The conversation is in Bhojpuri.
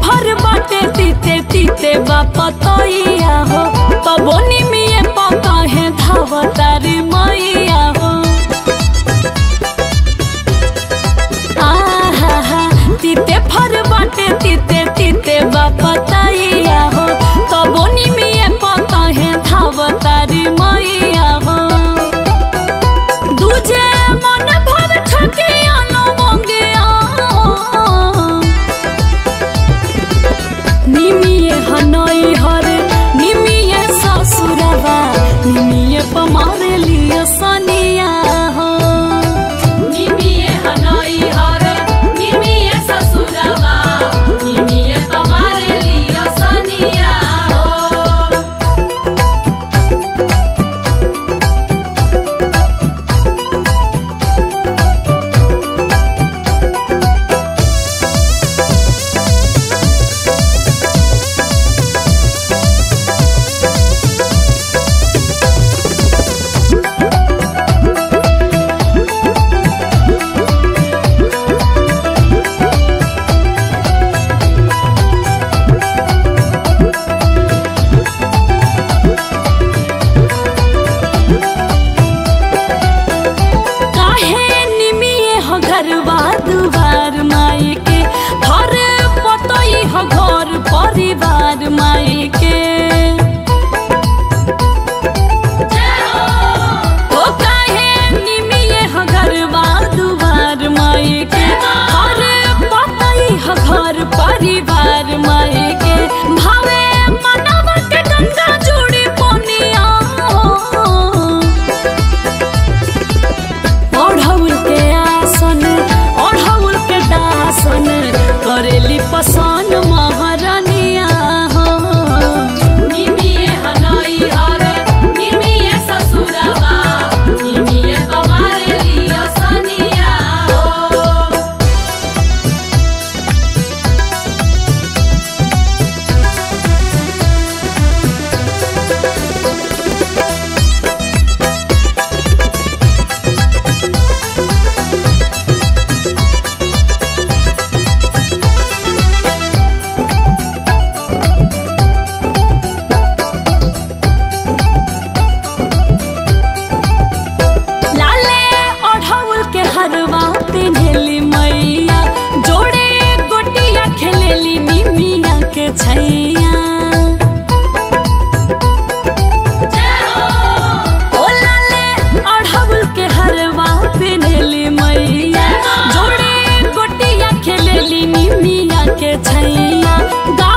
भर बाटे तीते तीते बापतैया हो तबो निमिये पका है धावतारी मैया हो आहा तीते फर बाटे तीते तीते बापतैया हो तबो निमिये पका है धावतारी मैया हो दूजे मन भर छकिया नो मंगिया निमिये हनई हरे निमिये ससुरवा निमिये पमारे लिया सनिया हो निमिये हनई हरे निमिये ससुरवा निमिये पमारे लिया सनिया हो काहे निमिये हो घरवा दुआर माई के घर पतई हो घर परिवार माई के ओ काहे निमिये हो घरवा दुआर माई के घर पतई हो घर परिवार माई के भावे मनवा के गंगा जोड़ी पोनिया ओढ़ौल के आसन ओढ़ौल के दासन करेली पसान महारानिया हो निमिये हनई हरे निमिये ससुरवा निमिये तुम्हारे लिया सनिया हो लाले ओढ़ौल के हरवा पिन्हेली मैया जोड़े गोटिया खेलेली निमिया के छैया ओ लाले ओढ़ौल के हरवा पिन्हेली मैया जोड़े गोटिया खेलेली निमिया के छैया